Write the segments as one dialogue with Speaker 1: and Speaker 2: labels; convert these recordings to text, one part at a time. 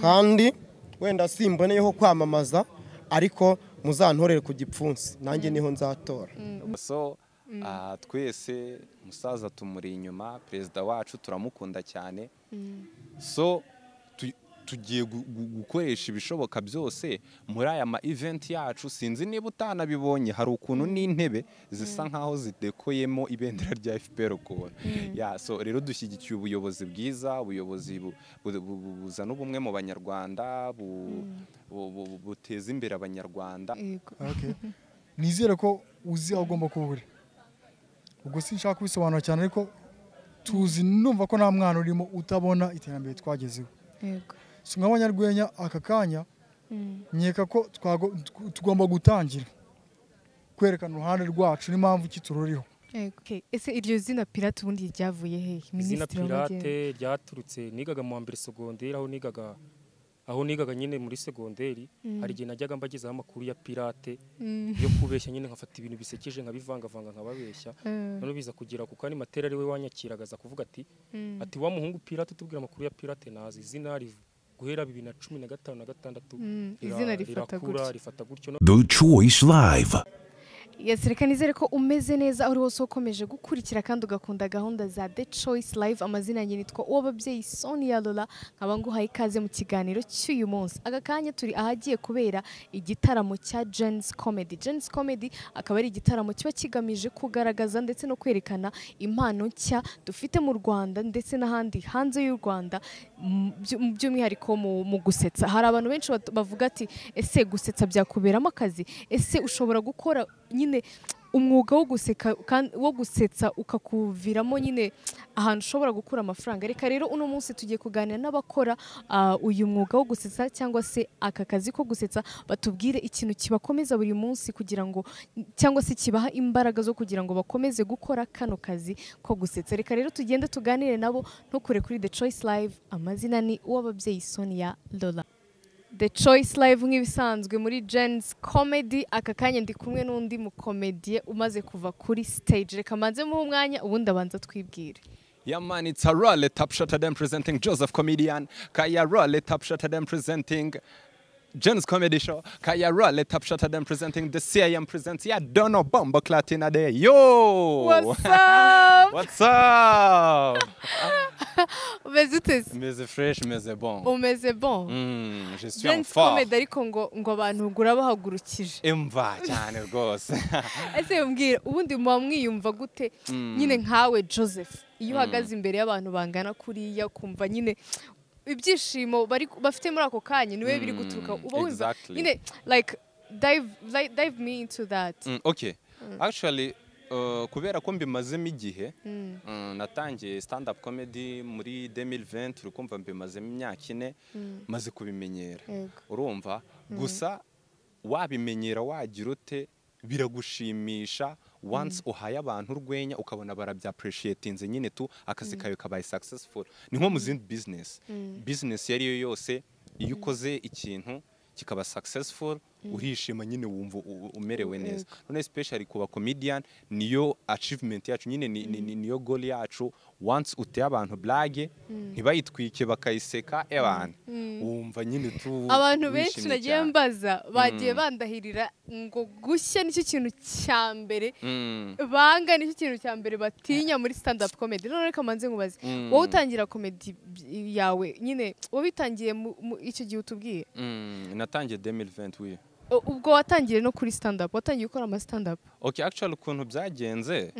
Speaker 1: kandi wenda simboneyeho kwamamaza ariko muzantorere ku gipfunsi nanjye niho nzatora
Speaker 2: so aha twese umusaza tumuri inyuma perezida wacu turamukunda cyane so tu- tugiye gu- gu- gukoresha ibishoboka byose muri aya ma eventi yacu sinzi niba utanabibonye hari ukuntu n'intebe zisa nkaho zidekoyemo ibendera rya FPR ukuntu ya so rero dushyigikiye ubuyobozi bwiza ubuyobozi bu- bu- bu- bu- buzana ubumwe mu banyarwanda bu- bu- bu- buteza imbere abanyarwanda
Speaker 3: yego
Speaker 4: Okay. nizere ko uzi aho ugomba kuba uri ubwo sinshaka kubisobanura cyane ariko tuzi numva ko nta mwana urimo utabona iterambere twagezeho
Speaker 3: yego
Speaker 4: si mwa banyarwenya aka kanya nkeka ko twago- tw- tugomba gutangira kwerekana uruhande rwacu n'impamvu iki tururiho
Speaker 3: yego Okay. ese iryo zina pirate ubundi ryavuye hehe
Speaker 5: izina
Speaker 3: minisitiri w'amajyepfo
Speaker 5: pirate ryaturutse nigaga mu wa mbere segonderi aho nigaga aho nigaga nyine muri segonderi hari igihe najyaga mbagezaho amakuru ya pirate yo kubeshya nyine nkafata ibintu bisekeje nkabivangavanga nkababeshya noneho biza kugera ku kanya matera ari we wanyakiragaza kuvuga ati ati wa muhungu pirate tubwira amakuru ya pirate nazi izina rivu guhera bibiri na cumi na gatanu na gatandatu
Speaker 3: Mm,
Speaker 5: rira-
Speaker 3: izina rifata
Speaker 5: rirakura,
Speaker 3: gutya.
Speaker 5: rifata gutyo
Speaker 6: The Choice Live.
Speaker 3: Yes, reka nizere ko umeze neza aho uri wose ukomeje gukurikira kandi ugakunda gahunda za The Choice Live amazina yanjye nitwa uw'ababyeyi Sonia Lola nkaba nguhaye ikaze mu kiganiro cy'uyu munsi aka kanya turi ahagiye kubera igitaramo cya Jens Comedy Jens Comedy akaba ari igitaramo kiba kigamije kugaragaza ndetse no kwerekana impano nshya dufite mu Rwanda ndetse n'ahandi hanze y'u Rwanda mu byu- mu by'umwihariko mu- mu gusetsa hari abantu benshi bat- bavuga ati ese gusetsa byakuberamo akazi ese ushobora gukora nyine umwuga wo guseka kandi- wo gusetsa ukakuviramo nyine ahantu ushobora gukura amafaranga reka rero uno munsi tugiye kuganira n'abakora ah, uyu mwuga wo gusetsa cyangwa se aka kazi ko gusetsa batubwire ikintu kibakomeza buri munsi kugira ngo cyangwa se kibaha imbaraga zo kugira ngo bakomeze gukora kano kazi ko gusetsa reka rero tugende tuganire nabo ntukure kuri The Choice Live amazina ni uw'ababyeyi Sonia Lola The Choice Live nk'ibisanzwe muri Jen's Comedy aka kanya ndi kumwe n'undi mukomediye umaze kuva kuri stage reka manze muhe umwanya ubundi abanza twibwire
Speaker 2: Yeah, man, it's a raw let up shut them presenting Joseph Comedian. Kaya raw let up shut them presenting Jen's Comedy Show. Kaya raw let up shut them presenting the CIM presents. Yeah, Dono Bombo Clatina Day. Yo!
Speaker 3: What's up?
Speaker 2: What's up?
Speaker 3: umeze ute se?
Speaker 2: Meze fresh, meze bon.
Speaker 3: umeze bon
Speaker 2: Mm, je suis en
Speaker 3: Jen's
Speaker 2: forme.
Speaker 3: Comedy ariko ngo ngo abantu gura bahagurukije
Speaker 2: Imva cyane rwose.
Speaker 3: ese mbwira ubundi muba mwiyumva gute nyine nkawe joseph iyo uhagaze imbere y'abantu bangana kuriya kumva nyine ibyishimo bari bafite muri ako kanya niwe biri guturuka uba wumva
Speaker 2: exactly.
Speaker 3: nyine like dive like, dive me into that
Speaker 2: Mm, okay. Actually, uh, kubera ko mbimazemo igihe mm, natangiye stand up comedy muri 2020 urukumva mbimazemo imyaka ine maze kubimenyera
Speaker 3: Yego.
Speaker 2: urumva gusa wabimenyera wagira ute biragushimisha once uhaye abantu urwenya ukabona barabyapreciatinze nyine tu akazi kawe kabaye successful ni nko mu zindi business business iyo ari yo yose iyo ukoze ikintu kikaba successful urishima nyine wumva u- u- umerewe neza none especially ku ba comedian niyo achievement yacu nyine ni- ni- ni- niyo goal yacu once uteye abantu blage ntibayitwike bakayiseka ebana wumva nyine tu
Speaker 3: abantu
Speaker 2: wishimye
Speaker 3: benshi nagiye
Speaker 2: cyane.
Speaker 3: mbaza bagiye bandahirira ngo gushya nicyo kintu cya mbere
Speaker 2: Mm.
Speaker 3: banga nicyo kintu cya mbere batinya muri stand up comedy none reka manze nkubaze
Speaker 2: Mm.
Speaker 3: wowe utangira comedy yawe nyine wabitangiye mu- mu- icyo gihe utubwiye
Speaker 2: Mm, natangiye 2020 oui.
Speaker 3: U- ubwo watangiye no kuri stand up watangiye gukora ama stand up
Speaker 2: Okay, actually ukuntu byagenze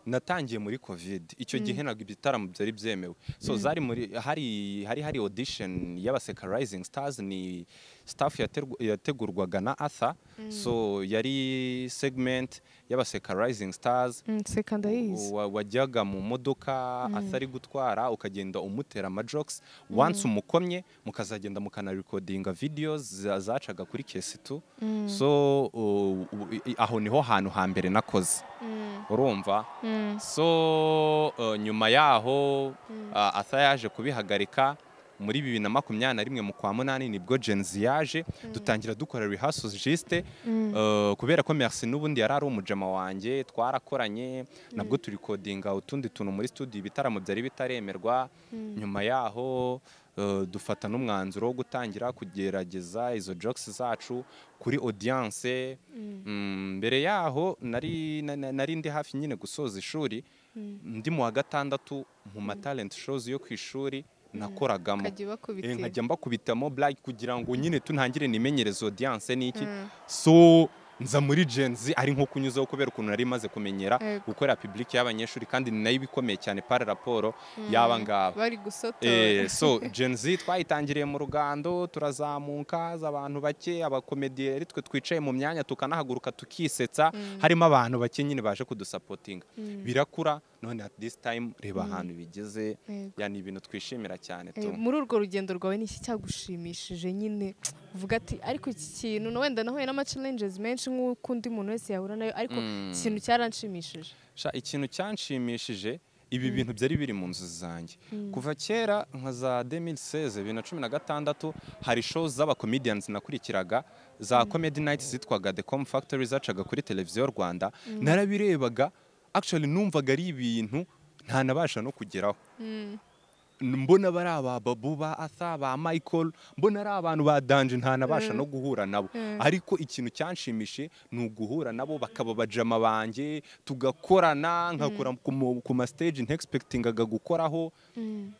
Speaker 2: natangiye muri covid icyo gihe ntabwo ibitaramo byari byemewe so zari muri hari hari hari audition y'abaseka rising stars ni staff yaterwa- yategurwaga na Arthur so yari segment y'abaseka rising stars
Speaker 3: seka ndayizi
Speaker 2: wa- wajyaga mu modoka atari gutwara ukagenda umutera amajokes once umukomye mukazagenda mukanarekodinga videos za- zacaga kuri kesitu so uh, u- i- aho niho hantu hambere nakoze urumva so uh, nyuma yaho uh, asa yaje kubihagarika muri bibiri na makumyabiri na rimwe mu kwa munani nibwo genzi yaje dutangira dukora rehearsals jiste uh, kubera ko merci n'ubundi yari ari umujama wanjye twarakoranye nabwo turikodinga utundi tuntu muri studio ibitaramo byari bitaremerwa nyuma yaho eh, dufata n'umwanzuro wo gutangira kugerageza izo jokes zacu kuri audience Mm, mbere yaho nari na- na- nari ndi hafi nyine gusoza ishuri ndi mu wa gatandatu mu ma talent shows yo ku ishuri nakoragamo
Speaker 3: ukajya
Speaker 2: Eh,
Speaker 3: ubakubitira
Speaker 2: nkajya mbakubitamo black kugira ngo nyine tunangire nimenyereze audience n'iki so nza muri Gen Z ari nko kunyuzaho kubera ukuntu nari maze kumenyera
Speaker 3: Yego.
Speaker 2: gukorera public y'abanyeshuri kandi ni nayo ibikomeye cyane par raporo y'aba ngaba
Speaker 3: bari gusotora
Speaker 2: Eh, so Gen Z twayitangiriye mu rugando turazamuka aza abantu bake abakomediye ari twe twicaye mu myanya tukanahaguruka tukisetsa harimo abantu bake nyine baje kudusapotinga birakura none at this time reba ahantu bigeze
Speaker 3: Yego.
Speaker 2: ya ni ibintu twishimira cyane
Speaker 3: Eh,
Speaker 2: tu
Speaker 3: muri urwo rugendo rwawe ni iki cyagushimishije nyine uvuga ati ariko iki kintu na wenda nahuye n'ama challenges menshi nk'uko undi muntu wese yahura nayo ariko ikintu cyaranshimishije
Speaker 2: Sha ikintu cyanshimishije ibi bintu byari biri mu nzu zanjye kuva kera nka za 2016 bibiri na cumi na gatandatu hari shows z'abakomedians nakurikiraga za comedy night zitwaga the com factory zacaga kuri televiziyo rwanda narabirebaga actually numvaga ari ibintu ntanabasha no kugeraho mbona bari aba babu ba atha ba michael mbona ari abantu ba danje ntanabasha no guhura nabo ariko ikintu cyanshimishije ni uguhura nabo bakaba bajama banjye tugakorana nkakora ku mu- ku ma stage ntegispektingaga gukoraho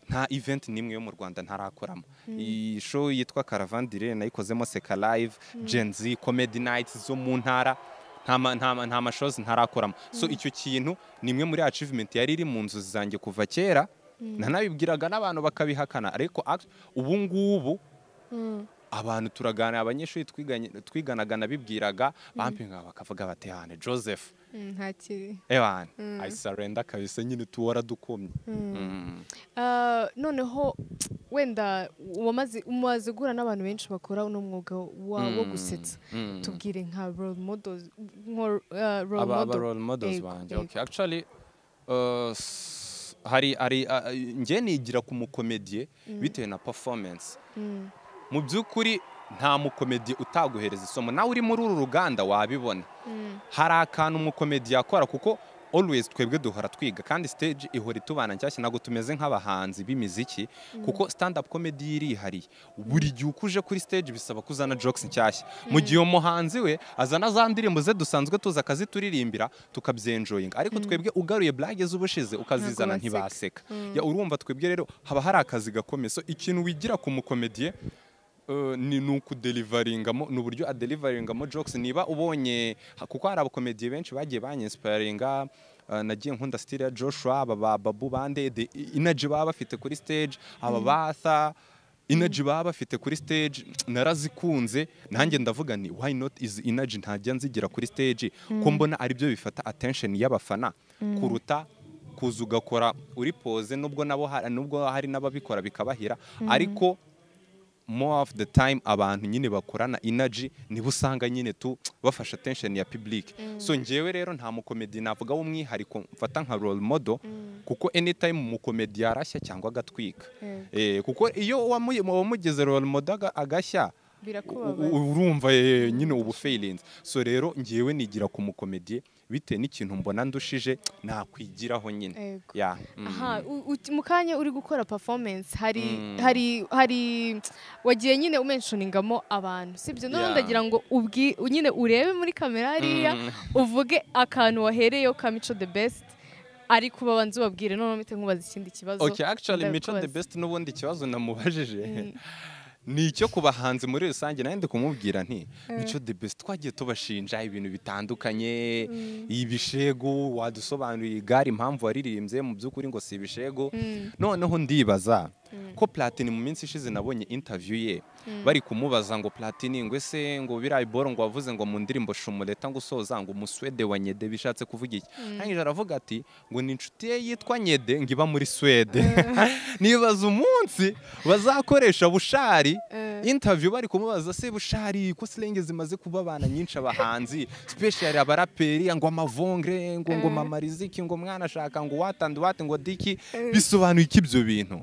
Speaker 2: nta event n'imwe yo mu rwanda ntarakoramo iyi show yitwa caravandire nayikozemo seka live gen z comedy night zo mu ntara nta ma- nta ma- nta mashozi ntarakoramo so icyo kintu ni imwe muri achievement yari iri mu nzozi zanjye kuva kera nanabibwiraga n'abantu bakabihakana ariko act- ubu ngubu abantu turaganira abanyeshuri twiganye- twiganaga nabibwiraga bampinga bakavuga bati hane joseph
Speaker 3: ntakiri
Speaker 2: ewan i surrender kabisa nyine tuwara dukomye Mm.
Speaker 3: Ah, noneho wenda wamaze umaze guhura n'abantu benshi bakora uno mwuga wa, wo
Speaker 2: Mm,
Speaker 3: gusetsa
Speaker 2: mm.
Speaker 3: tubwire nka role models nko ah, role
Speaker 2: aba aba
Speaker 3: model.
Speaker 2: role models
Speaker 3: Yego,
Speaker 2: banjye
Speaker 3: yego.
Speaker 2: okay actually uh, s- hari hari uh, njye nigira ku mukomediye bitewe na performance mu by'ukuri nta mukomediye utaguhereza isomo nawe uri muri uru ruganda wabibona hari akantu umukomediye akora kuko always twebwe duhora twiga kandi stage ihora itubana nshyashya ntabwo tumeze nk'abahanzi b'imiziki kuko stand up comedy yo irihariye buri gihe uko uje kuri stage bisaba ko uzana jokes nshyashya mu gihe uwo muhanzi we azana za ndirimbo ze dusanzwe tuza akazituririmbira tukabyenjoyinga ariko twebwe ugaruye blage z'ubushize ukazizana
Speaker 3: Ntabwo baseka.
Speaker 2: ntibaseka Ya, urumva twebwe rero haba hari akazi gakomeye so ikintu wigira ku mukomediye eh, ni ni ukudelivaringamo ni uburyo adelivaringamo jokes niba ubonye ha- kuko hari abakomediye benshi bagiye banyinsiparinga eh, nagiye nkunda style ya Joshua aba ba Babu bande the energy baba bafite kuri stage aba batha energy baba bafite kuri stage narazikunze nanjye ndavuga ni why not is energy ntajya nzigira kuri stage ko mbona aribyo bifata attention y'abafana kuruta kuza ugakora uri pose nubwo nabo ha- nubwo hari n'ababikora bikabahira ariko more of the time abantu nyine bakorana energy nibo usanga nyine tu bafasha attention ya public so njyewe rero nta mukomedi navuga w'umwihariko mfata nka role model kuko anytime umukomedi yarashya cyangwa agatwika Eh, kuko iyo wamu- wamugeze role model aga- agashya
Speaker 3: Birakubabaza.
Speaker 2: u- u- urumva eh, nyine ubu failinze so rero ngewe nigira ku mukomediye bitewe n'ikintu mbona ndushije nakwigiraho nyine
Speaker 3: Yego.
Speaker 2: Ya, mm.
Speaker 3: Aha, u- uti- mu kanya uri gukora performance hari hari hari wagiye nyine umenshoningamo abantu sibyo none
Speaker 2: Yeah.
Speaker 3: ndagira ngo ubwi nyine urebe muri kamera hariya uvuge akantu wahereyeho ka mico the best ariko ubabanza ubabwire none mpite nkubaza ikindi kibazo
Speaker 2: okay actually mico the
Speaker 3: ndakubaza.
Speaker 2: best n'ubundi ikibazo namubajije ni icyo ku bahanzi muri rusange nawe ndi kumubwira nti mico the best twagiye tubashinja ibintu bitandukanye ibishego wadusobanuriye igare impamvu waririmbye mu by'ukuri ngo si ibishego noneho ndibaza ko platini mu minsi ishize nabonye interview ye bari kumubaza ngo platini ngo ese ngo biriya boro ngo wavuze ngo mu ndirimbo shumureta ngo usoza ngo umuswede wa nyede bishatse kuvuga iki arangije aravuga ati ngo ni inshuti ye yitwa nyede ngo iba muri swede nibaza umunsi bazakoresha bushari interview bari kumubaza se bushari ko silenge zimaze kuba abana nyinshi abahanzi special abaraperi ngo amavongre ngo ngo mama riziki ngo mwana ashaka ngo watandi wati ngo diki bisobanuye iki ibyo bintu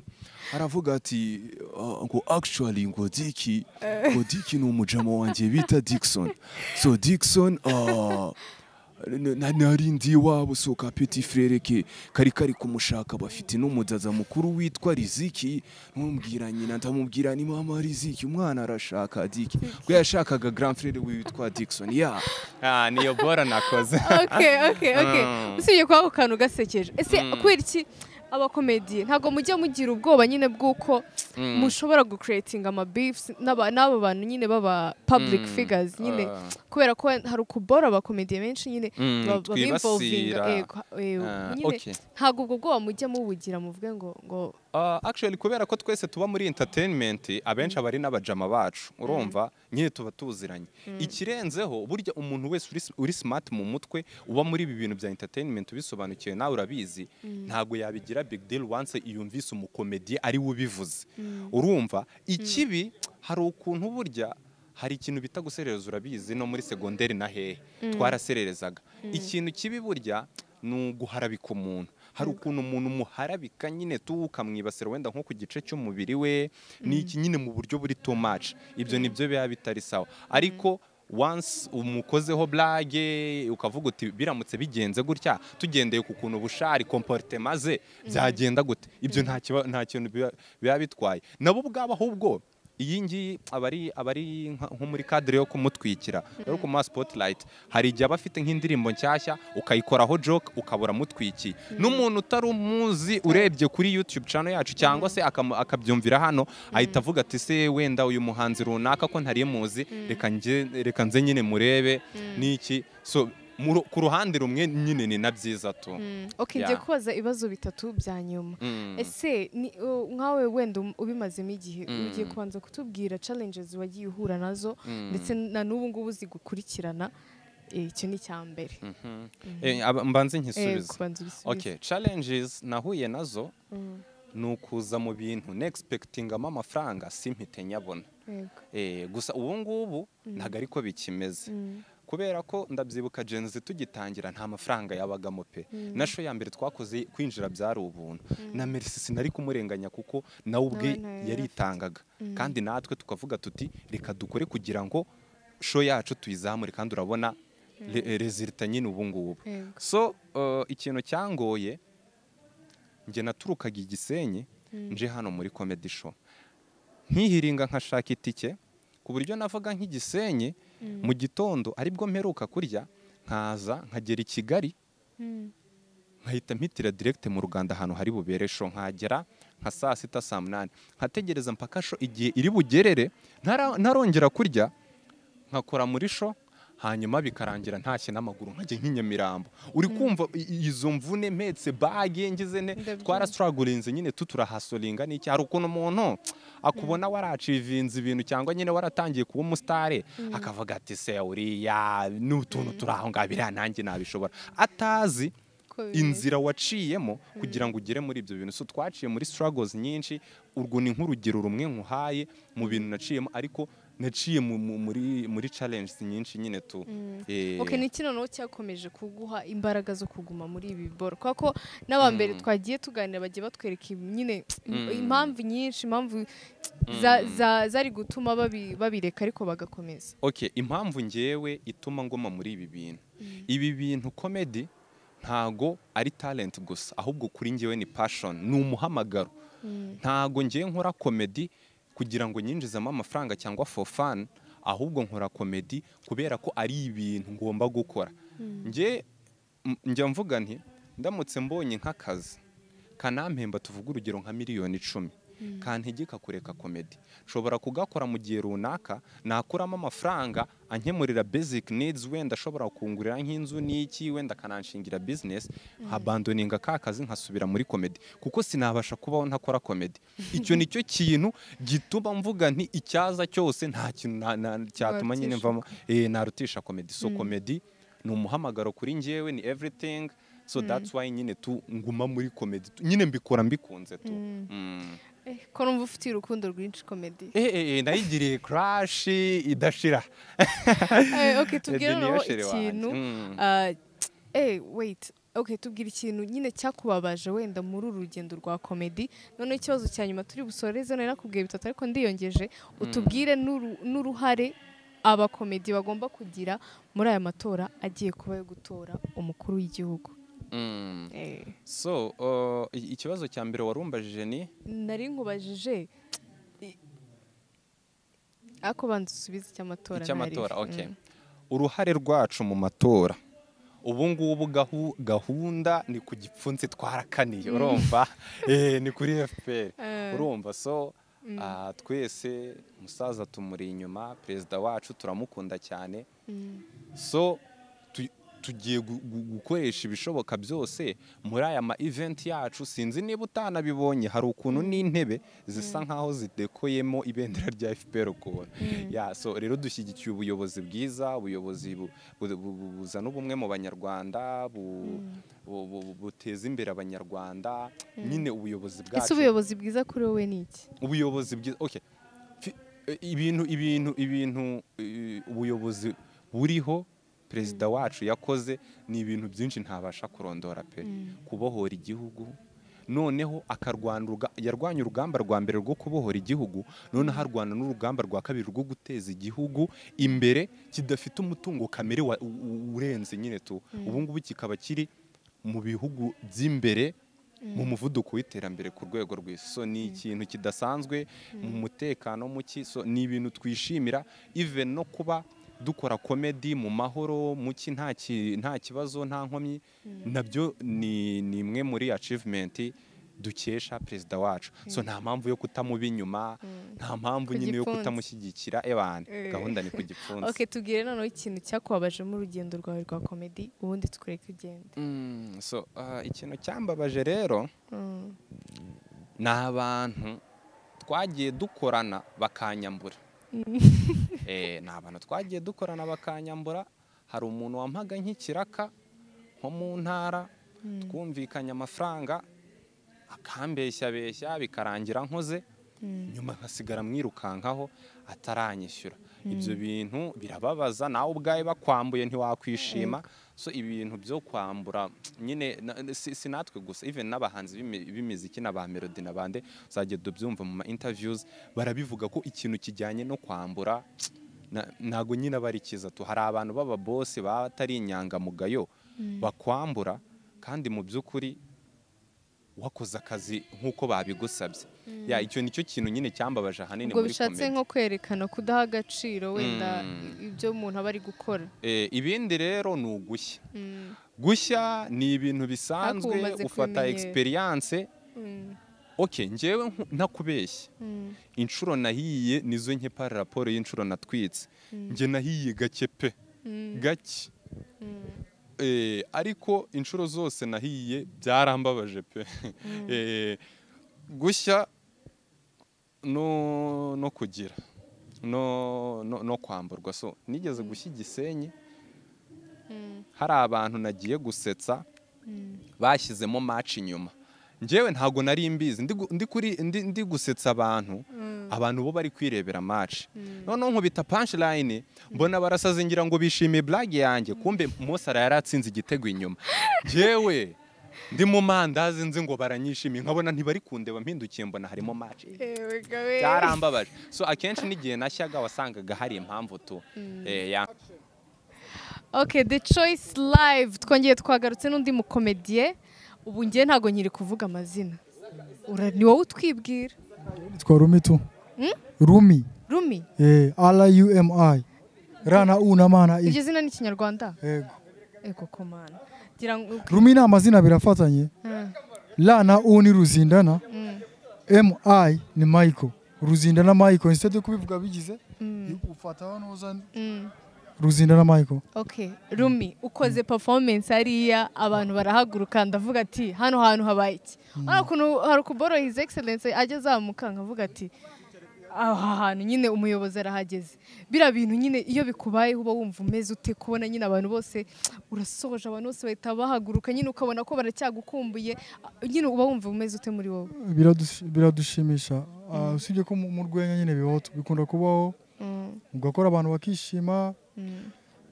Speaker 2: aravuga ati "Ah, ngo actually ngo diki ngo diki ni umujama wanjye bita dikson so dikson ah,
Speaker 7: na- narinzi iwabo soka peti frere ke kari kari kumushaka bafite n'umuzaza mukuru witwa riziki ntumubwira nyina ndamubwira ni mama riziki umwana arashaka diki ubwo yashakaga grand frere we witwa dickson ya
Speaker 2: Ah, niyo bora nakoze
Speaker 3: okay okay okay
Speaker 2: Mm.
Speaker 3: usibye kuba ako kantu gasekeje ese kubera iki abakomediye ntabwo mujya mugira ubwoba nyine bw'uko mushobora gucreatinga amabeefs n'aba n'aba bantu nyine baba public
Speaker 2: Mm.
Speaker 3: figures nyine
Speaker 2: Ah.
Speaker 3: kubera ko hari ukubora abakomediye benshi nyine
Speaker 2: Mm,
Speaker 3: ba- babinvolvinga
Speaker 2: twibasira.
Speaker 3: yego yego
Speaker 2: Ah,
Speaker 3: nyine
Speaker 2: okay.
Speaker 3: ntabwo ubwo bwoba mujya mubugira muvuge ngo ngo
Speaker 2: Ah, actually kubera ko twese tuba muri entertainment abenshi aba ari n'abajama bacu urumva nyine tuba tuziranye ikirenzeho burya umuntu wese uri, uri smart mu mutwe uba muri ibi bintu bya entertainment ubisobanukiwe nawe urabizi ntabwo yabigira big deal once yumvise umukomediye ari we ubivuze urumva ikibi hari ukuntu burya hari ikintu bita guserereza urabizi no muri segonderi na hehe twarasererezaga ikintu kibi burya ni uguharabika umuntu hari ukuntu umuntu umuharabika nyine tu ukamwibasira wenda nko ku gice cy'umubiri we ni iki nyine mu buryo buri too much ibyo nibyo biba bitari sawa ariko once umukozeho blage ukavuga uti biramutse bigenze gutya tugendeye ku kuntu bushari comportement ze byagenda gute ibyo nta kiba- nta kintu biba- biba bitwaye nabo ubwabo ahubwo iyi ngiyi aba ari aba ari nka- nko muri kadire yo kumutwikira yo kumuha spotilayiti hari igihe aba afite nk'indirimbo nshyashya ukayikoraho joke ukabura amutwikiye n'umuntu utari umuzi urebye kuri yutube cano yacu cyangwa se akamu- akabyumvira hano ahita avuga ati se wenda uyu muhanzi runaka ko ntari muzi reka nge- reka nze nyine murebe n'iki so mu ru- ku ruhande rumwe nyine ni na byiza tu
Speaker 3: mm, okay ngiye
Speaker 2: Yeah.
Speaker 3: kubaza ibibazo bitatu bya nyuma
Speaker 2: Mm.
Speaker 3: ese ni uh, nkawe wenda um- ubimazemo igihe
Speaker 2: Mm.
Speaker 3: ugiye kubanza kutubwira challenges wagiye uhura nazo
Speaker 2: Mm.
Speaker 3: ndetse na n'ubu ngubu zigukurikirana Eh, icyo ni icya mbere
Speaker 2: Mhm. Eh, aba- mbanze
Speaker 3: Eh,
Speaker 2: nkisubize
Speaker 3: kubanza ubisubize
Speaker 2: okay challenges nahuye nazo ni ukuza mu bintu nexpectingamo amafaranga simpite nyabona
Speaker 3: yego
Speaker 2: Eh, gusa ubu ngubu ntabwo ariko bikimeze kubera ko ndabyibuka genzi tugitangira nta mafaranga yabagamo pe na show ya mbere twakoze kwinjira byari ubuntu na merisi sinari kumurenganya kuko nawe ubwe
Speaker 3: Nawe ntayo yari
Speaker 2: yaritangaga kandi natwe tukavuga tuti reka dukore kugira ngo show yacu tuyizamure kandi urabona rezilita nyine ubu ngubu
Speaker 3: Yego.
Speaker 2: so uh, ikintu cyangoye njye naturukaga i gisenyi nje hano muri comedy show nkihiringa nkashaka itike ku buryo navuga nk'igisenyi mu gitondo aribwo mperuka kurya nkaza nkagera i kigali nkahita mpitira direct mu ruganda ahantu hari bubere show nkagera nka saa sita saa munani nkategereza mpaka show igihe iri bugerere ntara- ntarongera kurya nkakora muri show hanyuma bikarangira ntashye n'amaguru nkajya nk'inyamirambo uri kumva i- i- izo mvune mpetse bage ngize ne
Speaker 3: Ndabyumva.
Speaker 2: twarasitaragurinze nyine tuturahasolinga n'iki hari ukuntu umuntu akubona waracivinze ibintu cyangwa nyine waratangiye kuba umusitare akavuga ati se uriya n'utuntu turi aho ngaho biriya nanjye nabishobora atazi
Speaker 3: Ko bimeze.
Speaker 2: inzira waciyemo kugira ngo ugere muri ibyo bintu so twaciye muri struggles nyinshi urwo ni nk'urugero rumwe nkuhaye mu bintu naciyemo ariko naciye mu- mu- muri muri challenges nyinshi nyine tu Eh,
Speaker 3: Okay, ni iki noneho cyakomeje kuguha imbaraga zo kuguma muri ibi biboro kubera ko n'abambere twagiye tuganira bagiye batwereka ibi- nyine impamvu nyinshi impamvu za- za- zari gutuma babi- babireka ariko bagakomeza
Speaker 2: okay impamvu ngewe ituma ngoma muri ibi bintu ibi bintu comedy ntago ari talent gusa ahubwo kuri ngewe ni passion ni umuhamagaro ntago ngewe nkora comedy kugira ngo nyinjizemo amafaranga cyangwa for fun ahubwo nkora comedy kubera ko ari ibintu ngomba gukora nge m- njya mvuga nti ndamutse mbonye nk'akazi kanampemba tuvuga urugero nka miliyoni icumi kantegeka kureka komedi nshobora kugakora mu gihe runaka nakuramo amafaranga ankemurira basic needs wenda ashobora kungurira nk'inzu n'iki wenda akananshingira business nkabandoninga ka kazi nkasubira muri komedi kuko sinabasha kubaho ntakora komedi icyo ni cyo kintu gituma mvuga nti icyaza cyose nta kintu na- na- cyatuma nyine
Speaker 3: Warutisha.
Speaker 2: mvamo eh, narutisha komedi so komedi ni umuhamagaro kuri njyewe ni everything so that's why nyine tu nguma muri komedi Tu- nyine mbikora mbikunze tu Mm.
Speaker 3: Eh, ko numva ufite urukundo rwinshi komedi
Speaker 2: Eh, eh, eh, nayigiriye crash idashira
Speaker 3: Eh, okay tubwire
Speaker 2: Ede ni
Speaker 3: noneho
Speaker 2: yoshere wanjye.
Speaker 3: ikintu
Speaker 2: Mm.
Speaker 3: ah, eh wait okay tubwire ikintu nyine cyakubabaje wenda muri uru rugendo rwa komedi noneho ikibazo cya nyuma turi busoreze nari nakubwiye bitatu ariko ndiyongeje utubwire n'uru- n'uruhare abakomedi bagomba kugira muri aya matora agiye kuba yo gutora umukuru w'igihugu
Speaker 2: Mm.
Speaker 3: Eh,
Speaker 2: so uh, i- ikibazo cya mbere warumbajije ni
Speaker 3: nari nkubajije i- ariko banza usubize icy'amatora
Speaker 2: icy'amatora
Speaker 3: ntari-
Speaker 2: okay
Speaker 3: Mm.
Speaker 2: uruhare rwacu mu matora ubu ngubu gahu- gahunda ni ku gipfunsi twarakaniye urumva Eh, ni kuri fpr urumva so ah, twese umusaza tumuri inyuma perezida wacu turamukunda cyane so tu- tugiye gu- gu- gukoresha ibishoboka byose muri aya ma event yacu sinzi niba utanabibonye hari ukuntu n'intebe zisa nkaho zidekoyemo ibendera rya FPR ukuntu ya so rero dushyigikiye ubuyobozi bwiza ubuyobozi bu- bu- bu- bu- buzana ubumwe mu banyarwanda bu- bu- bu- buteza imbere abanyarwanda nyine ubuyobozi
Speaker 3: ese
Speaker 2: bwacu
Speaker 3: ubuyobozi bwiza kuri wowe ni iki
Speaker 2: ubuyobozi bwiza okay Fi- eh, ibintu ibintu ibintu eh, ubuyobozi buriho perezida wacu yakoze ni ibintu byinshi ntabasha kurondora pe kubohora igihugu noneho akarwana uruga- yarwanya urugamba rwa mbere rwo kubohora igihugu noneho arwana n'urugamba rwa kabiri rwo guteza igihugu imbere kidafite umutungo kamere wa- u- u- urenze nyine tu ubu ngubu kikaba kiri mu bihugu by'imbere mu muvuduko w'iterambere ku rwego rw'isi so ni ikintu kidasanzwe mu mutekano muke so ni ibintu twishimira even no kuba dukora komedi mu mahoro muki nta ki- nta kibazo nta nkomyi nabyo ni ni imwe muri achievement dukesha perezida wacu so nta mpamvu yo kutamuba inyuma nta mpamvu
Speaker 3: Ku
Speaker 2: nyine yo
Speaker 3: gipfunsi.
Speaker 2: kutamushyigikira ebane
Speaker 3: Eh.
Speaker 2: gahunda ni ku gipfunsi
Speaker 3: okay tubwire noneho ikintu cyakubabaje mu rugendo rwawe rwa komedi ubundi tukureke ugende
Speaker 2: Mm, so ah, ikintu cyambabaje rero ni abantu twagiye dukorana bakanyambura Eh, ni abantu twagiye dukorana bakanyambura hari umuntu wampaga nk'ikiraka nko mu ntara twumvikanye amafaranga akambeshyabeshya bikarangira nkoze nyuma nkasigara mwirukankaho ataranyishyura ibyo bintu birababaza nawe ubwawe bakwambuye ntiwakwishima so ibintu byo kwambura nyine na- si si natwe gusa even n'abahanzi b'imi- b'imiziki na ba melody na bande uzajya dubyumva mu ma interviews barabivuga ko ikintu kijyanye no kwambura na- ntago nyine aba ari cyiza tu hari abantu baba bose baba atari inyangamugayo bakwambura kandi mu by'ukuri wakoze akazi nk'uko babigusabye ya icyo nicyo kintu nyine cyambabaje ahanini
Speaker 3: ubwo
Speaker 2: muri
Speaker 3: bishatse
Speaker 2: comedy.
Speaker 3: nko kwerekana kudaha agaciro wenda
Speaker 2: Mm.
Speaker 3: ibyo umuntu aba ari gukora
Speaker 2: Eh, ibindi rero ni ugushya
Speaker 3: Mm.
Speaker 2: gushya ni ibintu bisanzwe
Speaker 3: Ariko umaze
Speaker 2: ufata
Speaker 3: kubimenyera.
Speaker 2: experience
Speaker 3: Mm.
Speaker 2: ok njyewe nku- ntakubeshye inshuro nahiye nizo nke pari raporo y'inshuro natwitse njye nahiye gake pe gake Eh, ariko inshuro zose nahiye byarambabaje pe Eh, gushya no no kugira no no, no kwamburwa so nigeze gushya igisenyi hari abantu nagiye gusetsa bashyizemo match inyuma njyewe ntago nari mbizi ndi gu- ndi kuri ndi, ndi gusetsa abantu abantu bo bari kwirebera match noneho nkubita punchline mbona barasaze ngira ngo bishimiye blague yanjye kumbe Mose ara yaratsinze igitego inyuma njyewe ndi mu mandazi nzi ngo baranyishimiye nkabona ntibari kundeba mpindukiye mbona harimo match byarambabaje so akenshi n'igihe nashyaga wasangaga hari impamvu tu eh, ya-
Speaker 3: ok the choice live twongeye twagarutse n'undi mukomediye ubu ngiye ntabwo nyiri kuvuga amazina Ura- ni wowe utwibwira
Speaker 4: Yitwa Rumi tu. Rumi.
Speaker 3: rumi
Speaker 4: Eh, R-U-M-I. R na U na M na
Speaker 3: iryo
Speaker 4: I.
Speaker 3: zina ni ikinyarwanda
Speaker 4: Yego.
Speaker 3: ego komana ngira ngo
Speaker 4: Rumi ni amazina abiri afatanye.
Speaker 3: Mm.
Speaker 4: La na U ni Ruzindana. M-I ni Michael. Ruzindana Michael. Instead yo kubivuga bigize, ufataho nuza Ruzindana Michael.
Speaker 3: ok rumi ukoze performance hariya abantu barahaguruka ndavuga ati hano hantu habaye iki hari ukuntu hari ukuboro his excellence ajya azamuka nkavuga ati aha hantu nyine umuyobozi arahageze biriya bintu nyine iyo bikubayeho uba wumva umeze ute kubona nyine abantu bose urasoje abantu bose bahita bahaguruka nyine ukabona ko baracyagukumbuye nyine uba wumva umeze ute muri wowe
Speaker 4: Biradus- biradushimisha Ah, usibye ko mu mu rwenya nyine bibaho tu- bikunda kubaho ugakora abantu bakishima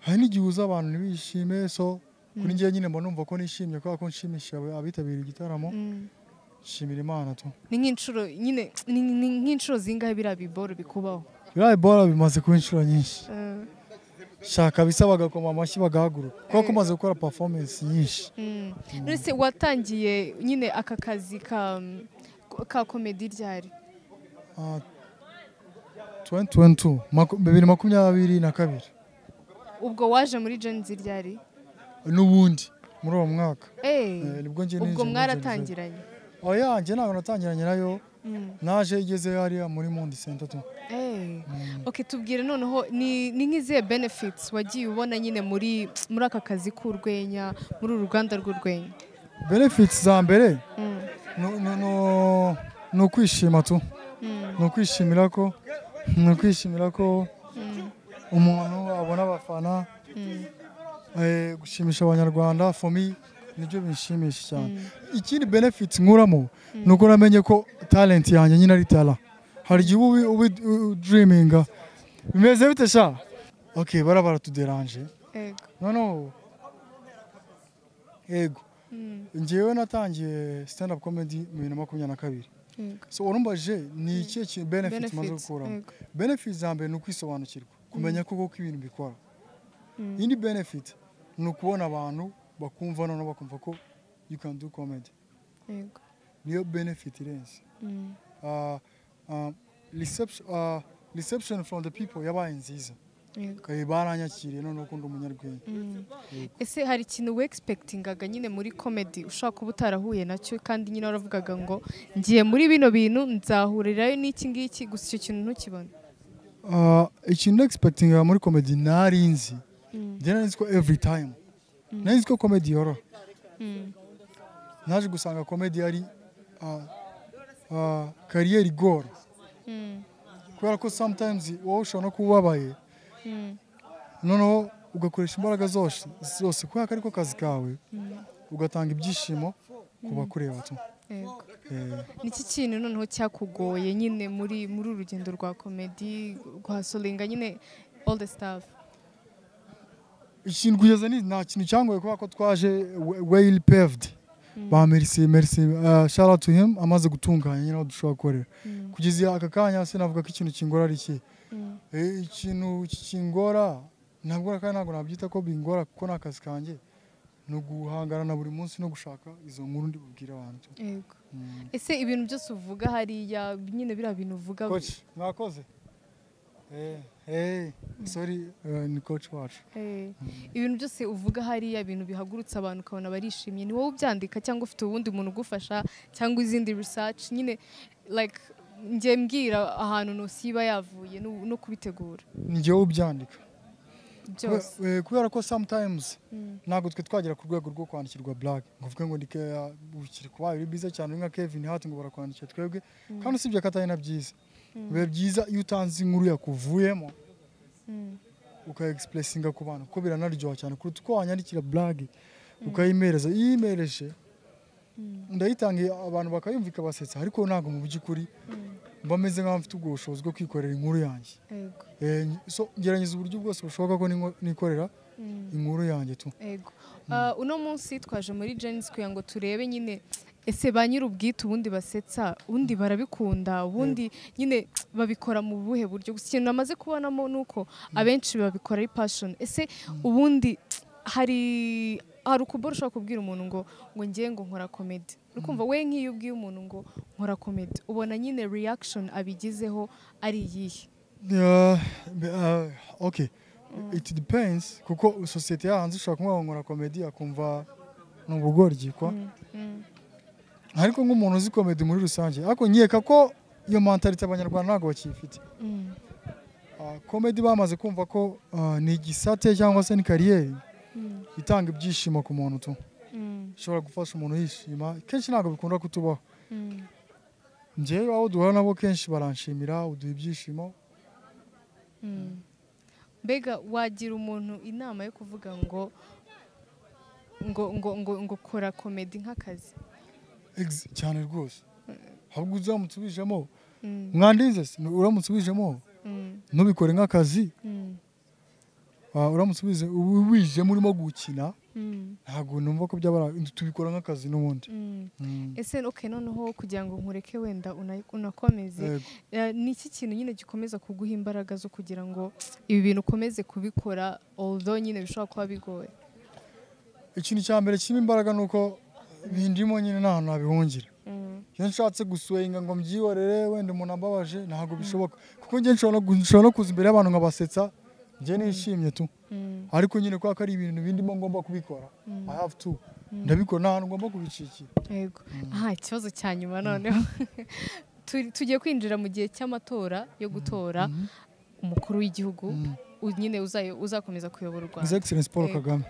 Speaker 4: hari n'igihe uza abantu ntibishime so kuri njyewe nyine mba numva ko nishimye kubera ko nshimishije ab- abitabiriye igitaramo nshimira imana tu
Speaker 3: ni nk'inshuro nyine ni ni- ni nk'inshuro zingahe biriya biboro bikubaho
Speaker 4: biriya bora bimaze kuba inshuro nyinshi shaka bisa bagakoma amashyi bagahaguruka kuko umaze gukora performance nyinshi
Speaker 3: Mm. Nonese watangiye nyine aka kazi ka ka komedi ryari
Speaker 4: Ah, 2022 maku- bibiri makumyabiri na kabiri
Speaker 3: ubwo waje muri Genzi ryari
Speaker 4: n'ubundi muri uwo mwaka
Speaker 3: Eh,
Speaker 4: Eh, nibwo njye
Speaker 3: ubwo
Speaker 4: ninjiye muri Gen Z.
Speaker 3: mwaratangiranye
Speaker 4: oya njye ntabwo natangiranye nayo
Speaker 3: Mm.
Speaker 4: naje igeze hariya muri mundi senta tu
Speaker 3: Eh. okay tubwire noneho ni ni nk'izihe benefits wagiye ubona nyine muri muri aka kazi k'urwenya muri uru ruganda rw'urwenya
Speaker 4: benefits za mbere
Speaker 3: Mm.
Speaker 4: ni- ni- ni- ni ukwishima tu ni ukwishimira ko ni ukwishimira ko umuntu abona abafana eh, gushimisha abanyarwanda for me nibyo binshimisha cyane ikindi benefit nkuramo ni uko namenye ko talent yanjye nyine ari tara hari igihe uba ubi- ubi- udiriminga bimeze bite sha ok bara baratuderanje
Speaker 3: Ego.
Speaker 4: noneho yego njyewe natangiye stand up comedy mu bibiri na makumyabiri na kabiri
Speaker 3: Yego.
Speaker 4: so urumbaje ni ikihe kintu benefit maze
Speaker 3: Benefits,
Speaker 4: gukuramo
Speaker 3: yego.
Speaker 4: benefit za mbere ni ukwisobanukirwa kumenya koko ko ibintu bikora indi benefit ni ukubona abantu bakumva noneho bakumva ko you can do comedy
Speaker 3: Yego.
Speaker 4: niyo benefit irenze
Speaker 3: Mm.
Speaker 4: Ah, ah, reception ah, reception from the people yabaye nziza
Speaker 3: Yego.
Speaker 4: Kare baranyakiriye noneho ko ndi umunyarwenya
Speaker 3: ese hari ikintu wexpectingaga nyine muri comedy ushobora kuba utarahuye nacyo kandi nyine waravugaga ngo ngiye muri bino bintu nzahurirayo n'iki ngiki gusa icyo kintu ntukibona
Speaker 4: Ah, ikintu expectinga muri comedy nari nzi njye nari nzi ko every time nari nzi ko comedy yoroha naje gusanga comedy ari kariyeri igora kubera ko sometimes wowe ushobora no kuba ubabaye noneho ugakoresha imbaraga zose zose kubera ko ariko kazi kawe ugatanga ibyishimo ku bakureba tu
Speaker 3: Yego.
Speaker 4: Eh,
Speaker 3: niki kintu noneho cyakugoye nyine muri muri uru rugendo rwa komedi guhasolinga nyine all the stuff
Speaker 4: ikintu kugeza ni nta kintu cyangoye kubera ko twaje weyili pevudi ba merisi merisi shara tu hemu amaze gutunganya nyine aho dushobora gukorera kugeza aka kanya sinavuga ko ikintu kingora ari iki Eh, ikintu kingora ntabwo ari kandi ntabwo nabyita ko bingora kuko ni akazi kanjye ni uguhangana na buri munsi no gushaka izo nkuru ndi bubwire abantu
Speaker 3: yego ese ibintu byose uvuga hariya nyine biriya bintu uvuga
Speaker 4: koci mwakoze Eh, eh, sorry eh, ni koci wacu
Speaker 3: Eh, ibintu byose uvuga hariya ibintu bihagurutse abantu ukabona barishimye ni wowe ubyandika cyangwa ufite uwundi muntu ugufasha cyangwa izindi research nyine like njye mbwira ahantu ntusi iba yavuye no- no kubitegura
Speaker 4: ni jyewe ubyandika
Speaker 3: byose
Speaker 4: Kube- eh, kubera ko sometimes ntabwo twe twagera ku rwego rwo kwandikirwa blague ngo uvuge ngo ndike ukiri kuba uri bize cyane uri nka Kevin Hart ngo barakwandikira twebwe kandi usibye ko atari na byiza biba byiza iyo utanze inkuru yakuvuyemo ukayegisipurisinga ku bantu kuko biranaryoha cyane kuruta uko wanyandikira blague ukayimereza iyo uyimereje ndayitangiye abantu bakayumva ikabasetsa ariko ntabwo mu by'ukuri mba meze nk'aho mfite ubwo bushobozi bwo kwikorera inkuru yanjye
Speaker 3: yego
Speaker 4: Eh, so ngerageza uburyo bwose bushoboka ko ningo- nikorera inkuru yanjye tu
Speaker 3: Ego. Ah, uno munsi twaje muri Genesis kugira ngo turebe nyine ese ba nyir'ubwite ubundi basetsa ubundi barabikunda ubundi nyine babikora mu buhe buryo gusa ikintu namaze kubonamo ni uko abenshi babikora ari passion ese ubundi hari hari ukubora ushobora kubwira umuntu ngo ngo ngiye ngo nkora komedi ukumva we nk'iyo ubwiye umuntu ngo nkora komedi ubona nyine reaction abigizeho ari iyihe
Speaker 4: Yeah, b- uh, okay it depends kuko sosiyete yahanze ushobora kumubona nkora komedi akumva ni ubugoryi kwa ariko nk'umuntu uzi komedi muri rusange ariko nkeka ko iyo mentalite abanyarwanda ntabwo bakiyifite Ah, komedi bamaze kumva ko ah, ni igisate cyangwa se ni kariyeri itanga ibyishimo ku muntu tu ishobora gufasha umuntu yishima kenshi ntabwo bikunda kutubaho njyewe abo duhura nabo kenshi baranshimira uduha ibyishimo
Speaker 3: mbega wagira umuntu inama yo kuvuga ngo ngo ngo ngo ngo kora komedi nk'akazi
Speaker 4: Ex- cyane rwose ahubwo uzamutse ubijemo mwandinze se uramutse ubijemo ntubikore nk'akazi Ah, uramutse ubize ubu wijemo urimo gukina ntabwo numva ko byabara tubikora nk'akazi n'ubundi Mm.
Speaker 3: ese oke noneho kugira ngo nkureke wenda una- unakomeze
Speaker 4: Yego.
Speaker 3: eh, ni iki kintu nyine gikomeza kuguha imbaraga zo kugira ngo ibi bintu ukomeze kubikora although nyine bishobora kuba bigoye
Speaker 4: ikintu cya mbere kirimo imbaraga ni uko bindimo nyine nta hantu nabihungira iyo nshatse guswenga ngo mbyihorere wenda umuntu ambabaje ntabwo bishoboka kuko njye nshobora no gu- nshobora no kuza imbere y'abantu nkabasetsa njye nishimye tu ariko nyine kubera ko ari ibintu bindimo ngomba kubikora i have to ndabikora nta hantu ngomba kubicikira
Speaker 3: yego aha ikibazo cya nyuma noneho Tu- tugiye kwinjira mu gihe cy'amatora yo gutora umukuru w'igihugu u- nyine uzayo- uzakomeza kuyobora u
Speaker 4: his
Speaker 3: rwanda
Speaker 4: excellence paul
Speaker 3: Eh,
Speaker 4: kagame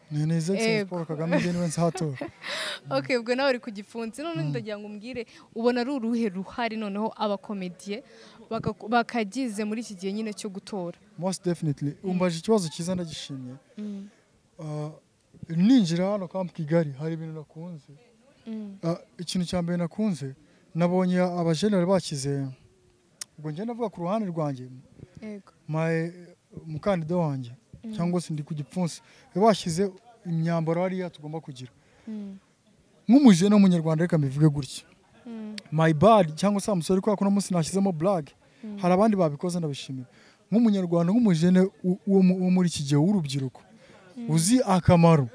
Speaker 4: ni ni his excellence
Speaker 3: Ego.
Speaker 4: paul kagame njye niwe nzatora
Speaker 3: okay ubwo nawe uri ku gifunsi noneho ndagira ngo umbwire ubona ari uruhe ruhare noneho abakomediye baka- bakagize muri iki gihe nyine cyo gutora
Speaker 4: most definitely umbaje ikibazo cyiza ndagishimye Ah, ninjira hano kampu kigali hari ibintu nakunze Ah, ikintu cya mbere nakunze nabonye abajenera bakize ubwo njye navuga ku ruhande rwanjye
Speaker 3: yego
Speaker 4: my- umukandida wanjye cyangwa se ndi ku gipfunsi bashyize imyambaro hariya tugomba kugira nk'umujene w'umunyarwanda reka mbivuge gutya my bad cyangwa se wa musore kubera ko uno munsi nashyizemo blague hari abandi babikoze ndabishimira nk'umunyarwanda nk'umujene u- wo mu- wo muri iki gihe w'urubyiruko uzi akamaro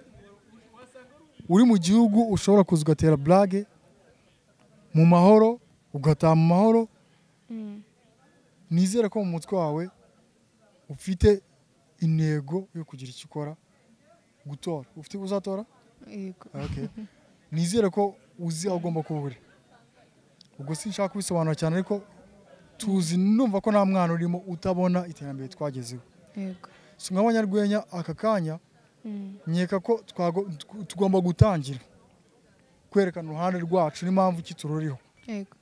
Speaker 4: uri mu gihugu ushobora kuza ugatera blague mu mahoro ugataha mu mahoro nizere ko mu mutwe wawe ufite intego yo kugira icyo ukora gutora ufite uzatora
Speaker 3: yego
Speaker 4: Okay. nizere ko uzi aho ugomba kuba uri ubwo sinshaka kubisobanura cyane ariko tuzi numva ko nta mwana urimo utabona iterambere twagezeho
Speaker 3: yego
Speaker 4: si mwa banyarwenya aka kanya nkeka ko twago- tw- tugomba gutangira kwerekana uruhande rwacu n'impamvu ki tururiho
Speaker 3: yego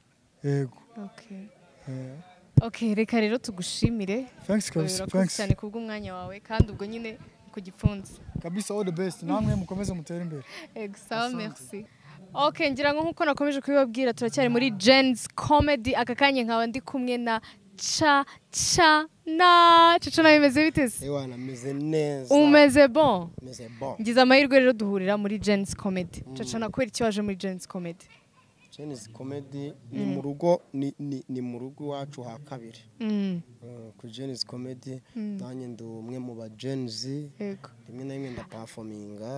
Speaker 4: yego
Speaker 3: okay
Speaker 4: Eh,
Speaker 3: okay reka rero tugushimire
Speaker 4: thanks kabisa
Speaker 3: urakoze
Speaker 4: thanks
Speaker 3: cyane kubw'umwanya wawe kandi ubwo nyine ni ku gifunsi
Speaker 4: kabisa all the best namwe mukomeze mutere imbere
Speaker 3: Exa, merci. Ok, ngira ngo nk'uko nakomeje kubibabwira turacyari muri Jen's Comedy, aka kanya nkaba ndi kumwe na Cha Cha na Cha Cha nawe bimeze bite se?
Speaker 1: ewana ameze neza
Speaker 3: Umeze bon?
Speaker 1: umeze bon
Speaker 3: Ngize amahirwe rero duhurira muri Jen's Comedy. Cha Cha nakwera icyo waje muri Jen's Comedy?
Speaker 1: jenisi komedi ni mu rugo ni- ni- ni mu rugo iwacu ha kabiri
Speaker 3: Mm,
Speaker 1: Eh, ku jenisi komedi nanjye ndi umwe mu ba jenisi
Speaker 3: yego.
Speaker 1: rimwe na rimwe ndapafominga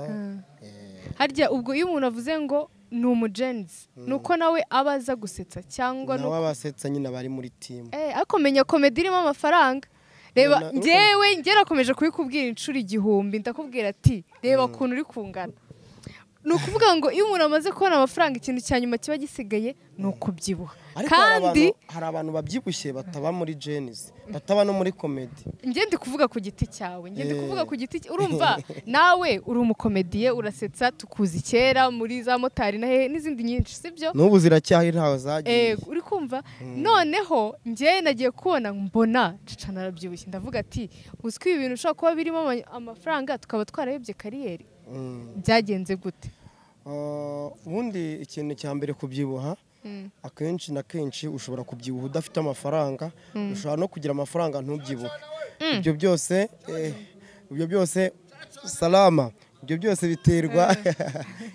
Speaker 1: eh,
Speaker 3: Harya ubwo iyo umuntu avuze ngo ni umujenzi nuko nawe aba aza gusetsa cyangwa
Speaker 1: nawe
Speaker 3: nuko
Speaker 1: abasetsa nyine abari muri timu
Speaker 3: Eh, ariko menya komedi irimo amafaranga reba
Speaker 1: Ubona-
Speaker 3: njyewe ngerakomeje kubikubwira inshuro igihumbi ndakubwira ati reba ukuntu uri kungana ni ukuvuga ngo iyo umuntu amaze kubona amafaranga ikintu cya nyuma kiba gisigaye ni ukubyibuha
Speaker 1: ariko hari
Speaker 3: kandi
Speaker 1: abantu- hari abantu babyibushye bataba muri jenisi bataba no muri komedi
Speaker 3: njye ndi kuvuga ku giti cyawe njye ndi
Speaker 1: Eh.
Speaker 3: kuvuga ku giti cya- urumva nawe uri umukomediye urasetsa tukuzi kera muri za motari na hehe n'izindi nyinshi sibyo
Speaker 1: n'ubu ziracyahari ntawe zagiye
Speaker 3: Ego, uri kumva noneho njye nagiye kubona mbona cica narabyibushye ndavuga ati uzwi ibintu ushobora kuba birimo ama- amafaranga tukaba twarayobye kariyeri
Speaker 1: Mm.
Speaker 3: byagenze gute
Speaker 1: Ah, ubundi ikintu cya mbere kubyibuha akenshi na kenshi ushobora kubyibuha udafite amafaranga ushobora no kugira amafaranga ntubyibuhe ibyo byose eh, ibyo byose salama ibyo byose biterwa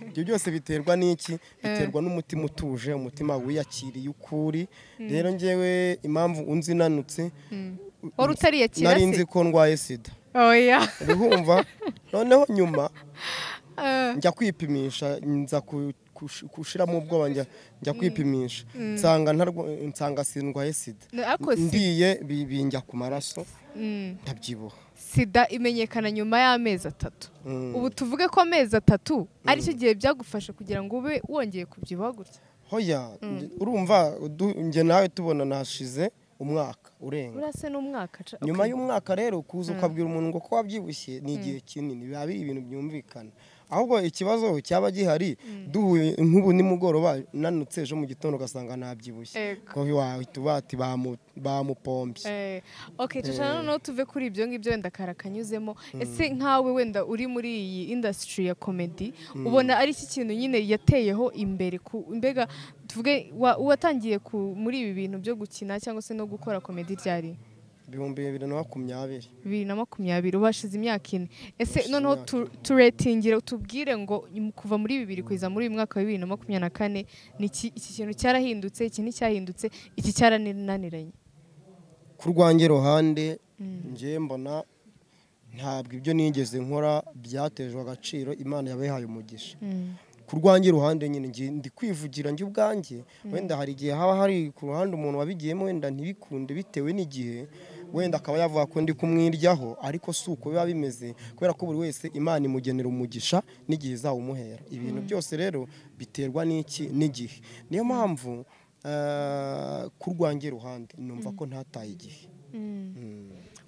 Speaker 1: ibyo byose biterwa n'iki biterwa n'umutima utuje umutima wiyakiriye ukuri rero ngewe impamvu unzinanutse
Speaker 3: wari utariyakira
Speaker 1: nari nzi
Speaker 3: se
Speaker 1: ko ndwaye sida
Speaker 3: oya
Speaker 1: urihumva noneho nyuma
Speaker 3: Eh,
Speaker 1: njya kwipimisha nza ku- kush- gushiramo ubwoba njya njya kwipimisha nsanga ntarwa- nsanga sindwaye sida
Speaker 3: No, ariko si-
Speaker 1: ndiye bi- binjya ku maraso
Speaker 3: Mm.
Speaker 1: ndabyibuha
Speaker 3: sida imenyekana nyuma y'amezi atatu
Speaker 1: Mm.
Speaker 3: ubu tuvuge ko amezi atatu aricyo gihe byagufasha kugira ngo ube wongeye kubyibuha gutya
Speaker 1: hoya nje- urumva udu- njye nawe tubona nashize umwaka urenga
Speaker 3: urase n'umwaka ca-
Speaker 1: nyuma
Speaker 3: okay.
Speaker 1: y'umwaka rero kuza ukabwira umuntu ngo ko wabyibushye ni igihe kinini biba biri ibintu byumvikana ahubwo ikibazo cyaba gihari duhuye nk'ubu nimugoroba nanutse ejo mu gitondo ugasanga nabyibushye
Speaker 3: Ego.
Speaker 1: ko wahita uba ati bamu- bamupombye
Speaker 3: Eh, ok tushaka noneho tuve kuri ibyo ngibyo wenda kara kanyuzemo ese nkawe wenda uri muri iyi indasitiri ya komedi ubona ari iki kintu nyine yateyeho imbere ku mbega tuvuge wa- watangiye ku- muri ibi bintu byo gukina cyangwa se no gukora komedi ryari
Speaker 1: ibihumbi bibiri na makumyabiri
Speaker 3: bibiri na makumyabiri ubashize imyaka ine ese
Speaker 1: Ubashize
Speaker 3: noneho
Speaker 1: imyaka
Speaker 3: tu- turetingire utubwire ngo nyum- kuva muri bibiri kugeza muri uyu mwaka wa bibiri na makumyabiri na kane ni iki iki kintu cyarahindutse iki nticyahindutse iki cyarananiranye
Speaker 1: ku rwanjye ruhande njye mbona ntabwo ibyo nigeze nkora byatejwe agaciro imana yabihaye umugisha ku rwanjye ruhande nyine njye ndi kwivugira njye ubwanjye wenda hari igihe haba hari ku ruhande umuntu wabigiyemo wenda ntibikunde bitewe n'igihe wenda akaba yavuga ko ndi kumwiryaho ariko si uko biba bimeze kubera ko buri wese imana imugenera umugisha n'igihe izawumuhera ibintu byose rero biterwa n'iki n'igihe niyo mpamvu eh, ku rwanjye ruhande numva ko ntataye igihe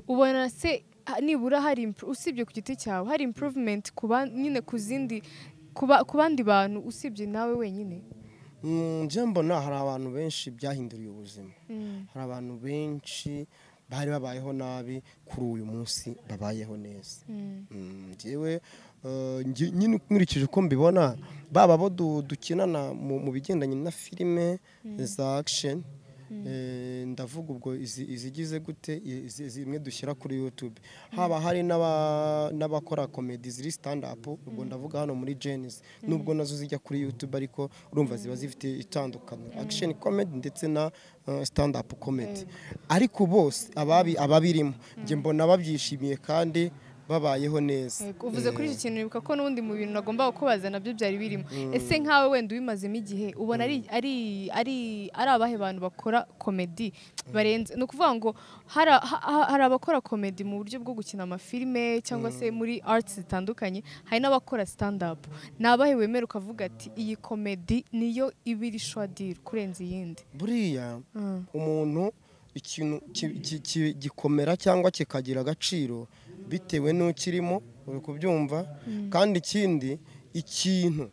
Speaker 3: ubona se ha- nibura hari impro- usibye ku giti cyawe hari improvement ku ba- nyine ku zindi ku ba- ku bandi bantu usibye nawe wenyine
Speaker 1: Mm, njye mbona hari abantu benshi byahinduriye ubuzima hari abantu benshi bari babayeho nabi kuri uyu munsi babayeho neza Mm, njyewe eh, njye- nyine nkurikije uko mbibona baba abo du- dukinana mu mu bigendanye na filime za action eh, ndavuga ubwo izi- izigize gute i- izi- zimwe dushyira kuri youtube haba hari n'aba- n'abakora komedi ziri stand up ubwo ndavuga hano muri jenisi nubwo nazo zijya kuri youtube ariko urumva ziba zifite itandukaniro action comedy ndetse na eh, stand up comedy ariko bose ababi- ababirimo njye mbona babyishimiye kandi babayeho neza
Speaker 3: Yego, uvuze kuri iki kintu nibuka ko n'ubundi mu bintu nagombaga kubaza nabyo byari birimo ese nkawe wenda ubimazemo igihe ubona ari ari ari ari abahe bantu bakora komedi barenze ni ukuvuga ngo hari ha- ha- hari abakora komedi mu buryo bwo gukina amafilime cyangwa se muri arts zitandukanye hari n'abakora stand up ni abahe wemera ukavuga ati iyi komedi niyo iba iri shwadiri kurenza iyindi
Speaker 1: buriya umuntu ikintu ki- ki- ki- gikomera cyangwa kikagira agaciro bitewe n'ukirimo uri kubyumva kandi ikindi ikintu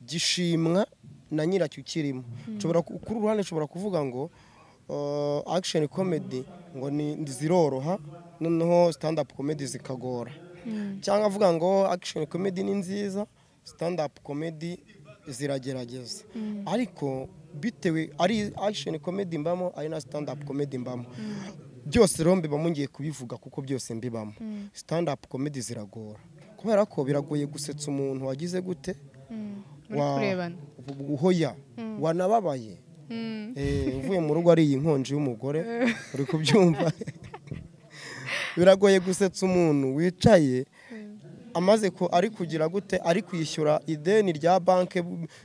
Speaker 1: gishimwa na nyiracyo ukirimo Nshobora ku- kuri uruhande nshobora kuvuga ngo uh, action comedy ngo ni ziroroha noneho stand up comedy zikagora cyangwa avuga ngo action comedy ni nziza stand up comedy ziragerageza ariko bitewe ari action comedy mbamo ari na stand up comedy mbamo byose rero mbiba mungiye kubivuga kuko byose mbibamo stand up comedy ziragora kubera ko biragoye gusetsa umuntu wagize gute
Speaker 3: muri
Speaker 1: wa-
Speaker 3: kurebana
Speaker 1: uhoya wanababaye Eh, uvuye mu rugo ari iyi nkonji y'umugore uri kubyumva biragoye gusetsa umuntu wicaye amaze ko ari kugira gute ari kwishyura ideni rya banki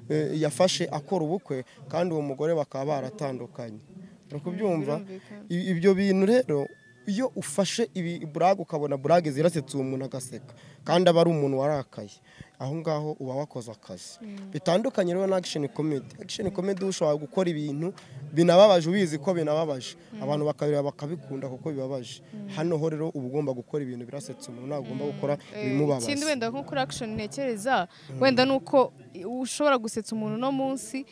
Speaker 1: eh, yafashe akora ubukwe kandi uwo mugore bakaba baratandukanye uri kubyumva I- ibyo bintu rero iyo ufashe ibi burage ukabona burage zirasetse uwo muntu agaseka kandi aba ari umuntu warakaye aho ngaho uba wakoze akazi bitandukanye rero na action comedy action comedy ushobora gukora ibintu binababaje ubizi ko binababaje abantu bakabireba bakabikunda kuko bibabaje hano ho rero uba ugomba gukora ibintu birasetsa umuntu ntabwo ugomba gukora ibimubabaza
Speaker 3: ikindi wenda nko kuri action ntekereza wenda ni uko ushobora gusetsa umuntu uno munsi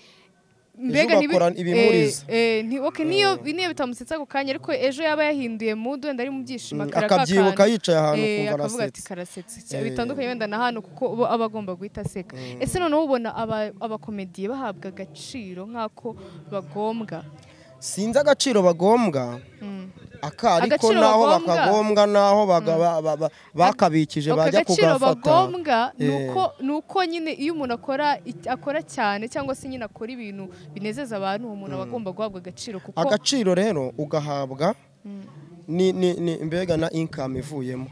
Speaker 3: ntibi-
Speaker 1: ugakora ibimuriza.
Speaker 3: eh, eh, nti- okay, niyo niyo bitamusetsa ako kanya ariko ejo yaba yahinduye mood wenda ari mu byishimo
Speaker 1: Mm,
Speaker 3: akaraka
Speaker 1: akabyibuka
Speaker 3: akantu.
Speaker 1: yicaye ahantu
Speaker 3: Eh,
Speaker 1: kumva
Speaker 3: akavuga ati
Speaker 1: arasetse.
Speaker 3: karasetse
Speaker 1: Eh.
Speaker 3: bitandukanye wenda na hano kuko bo aba agomba guhita aseka ese noneho ubona aba- abakomediye bahabwa agaciro nk'ako bagombwa
Speaker 1: sinzi agaciro bagombwa aka ariko
Speaker 3: Agaciro
Speaker 1: n'aho
Speaker 3: bagombwa?
Speaker 1: bakagombwa n'aho baga- ba- ba- ba- bakabikije
Speaker 3: Aka
Speaker 1: bajya
Speaker 3: gaciro
Speaker 1: kugafata
Speaker 3: bagombwa ni
Speaker 1: Eh.
Speaker 3: uko- ni uko nyine iyo umuntu akora iki- akora cyane cyangwa se nyine akora ibintu binezeza abantu uwo muntu aba agomba guhabwa agaciro kuko
Speaker 1: agaciro rero ugahabwa ni- ni- ni- mbega na income ivuyemo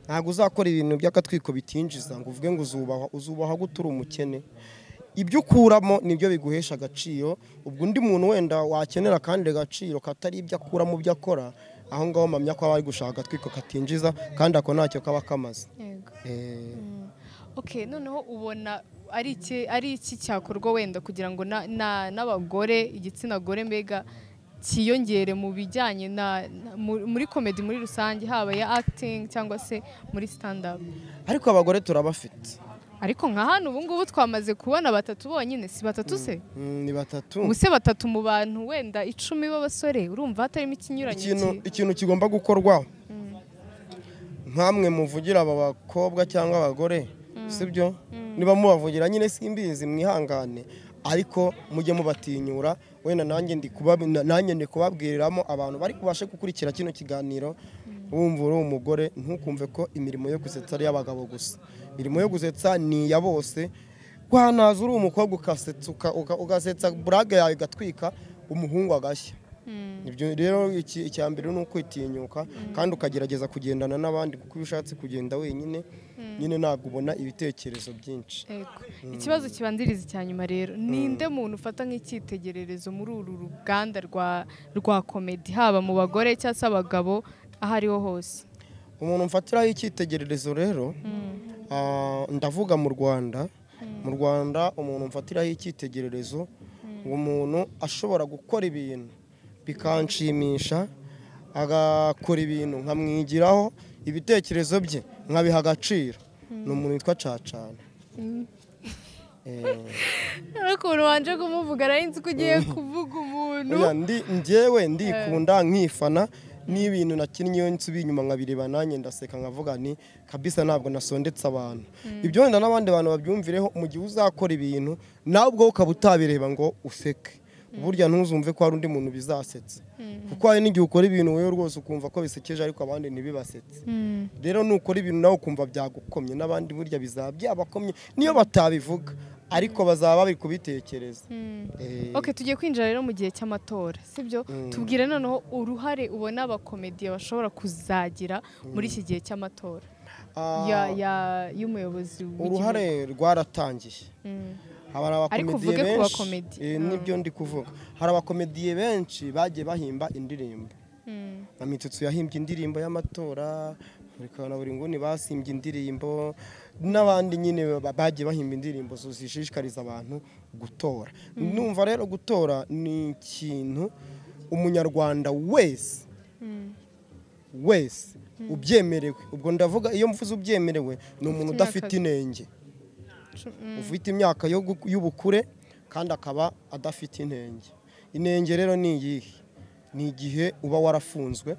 Speaker 1: ntabwo uzakora ibintu by'akatwiko bitinjiza ngo uvuge ngo uzubahwa uzubahwa gute uri umukene ibyo ukuramo nibyo biguhesha agaciro ubwo undi muntu wenda wakenera akandi gaciro katari ibyo akura mu byo akora aho ngaho mpamya ko aba ari gushaka agatwiko katinjiza kandi ako ntacyo kaba kamaze
Speaker 3: Yego.
Speaker 1: Eh,
Speaker 3: okay noneho ubona ari iki ari iki cyakorwa wenda kugira ngo na- na- n'abagore igitsina gore mbega cyiyongere mu bijyanye na na- mu- muri komedi muri rusange haba ya acting cyangwa se muri stand up
Speaker 1: ariko abagore turabafite
Speaker 3: ariko nka hano ubu ngubu twamaze kubona batatu bonyine si batatu se
Speaker 1: Mm, ni batatu
Speaker 3: ubuse batatu mu bantu wenda icumi b'abasore urumva hatarimo ikinyuranye
Speaker 1: ikintu
Speaker 3: ki-
Speaker 1: ikintu kigomba gukorwaho nkamwe muvugira aba bakobwa cyangwa abagore sibyo niba mubavugira nyine simbizi mwihangane ariko mujye mubatinyura wenda nanjye ndi kuba- na- nanjye ndi kubabwiriramo abantu bari kubashe gukurikira kino kiganiro wumva uri umugore ntukumve ko imirimo yo gusetsa ari iy'abagabo gusa imirimo yo gusetsa ni iya bose wanaza uri umukobwa ukasetsa uka- uka- ugasetsa burage yawe igatwika umuhungu agashya ibyo rero iki- icya mbere ni ukwitinyuka kandi ukagerageza kugendana n'abandi kuko iyo ushatse kugenda wenyine nyine ntabwo ubona ibitekerezo byinshi
Speaker 3: Ego. ikibazo kibanziriza icya nyuma rero ninde muntu ufata nk'icyitegererezo muri uru ruganda rwa rwa komedi haba mu bagore cyangwa se abagabo aho ariho hose
Speaker 1: umuntu mfatiraho icyitegererezo rero ah, ndavuga mu rwanda mu rwanda umuntu mfatiraho icyitegererezo umuntu ashobora gukora ibintu bikanshimisha agakora ibintu nkamwigiraho ibitekerezo bye nkabiha agaciro ni umuntu witwa cacana Eh,
Speaker 3: ukuntu wanje kumuvuga nzi ko ugiye kuvuga umuntu
Speaker 1: oya, ndi njyewe ndikunda nkifana n'ibintu nakinnye iyo nsubiye inyuma nkabireba nanjye ndaseka nkavuga nti kabisa ntabwo nasondetse abantu ibyo wenda n'abandi bantu babyumvireho mu gihe uzakora ibintu nawe ubwo ukaba utabireba ngo useke burya ntuzumve ko hari undi muntu bizasetsa kuko hari n'igihe ukora ibintu wowe rwose ukumva ko bisekeje ariko abandi ntibibasetse rero nukora ibintu nawe ukumva byagukomye n'abandi burya bizaba byabakomye niyo batabivuga ariko bazaba bari kubitekereza Eh,
Speaker 3: ok tugiye kwinjira rero mu gihe cy'amatora sibyo tubwire noneho uruhare ubona abakomediye bashobora kuzagira muri iki gihe cy'amatora
Speaker 1: ah,
Speaker 3: ya- ya- y'umuyobozi w'igihugu.
Speaker 1: uruhare rwaratangiye hari abakomediye
Speaker 3: uvuge ku
Speaker 1: benshi
Speaker 3: bakomedi.
Speaker 1: eh, nibyo ndi kuvuga hari abakomediye benshi bagiye bahimba indirimbo nka mitutsu yahimbye indirimbo y'amatora buri na buri nguni basimbye indirimbo n'abandi nyine ba- bagiye bahimba indirimbo zo- zishishikariza abantu gutora numva rero gutora ni ikintu umunyarwanda wese wese ubyemerewe ubwo ndavuga iyo mvuze ubyemerewe ni umuntu
Speaker 3: imyaka-
Speaker 1: udafite inenge ufite imyaka yo gu- y'ubukure kandi akaba adafite inenge inenge rero ni iyihe ni igihe uba warafunzwe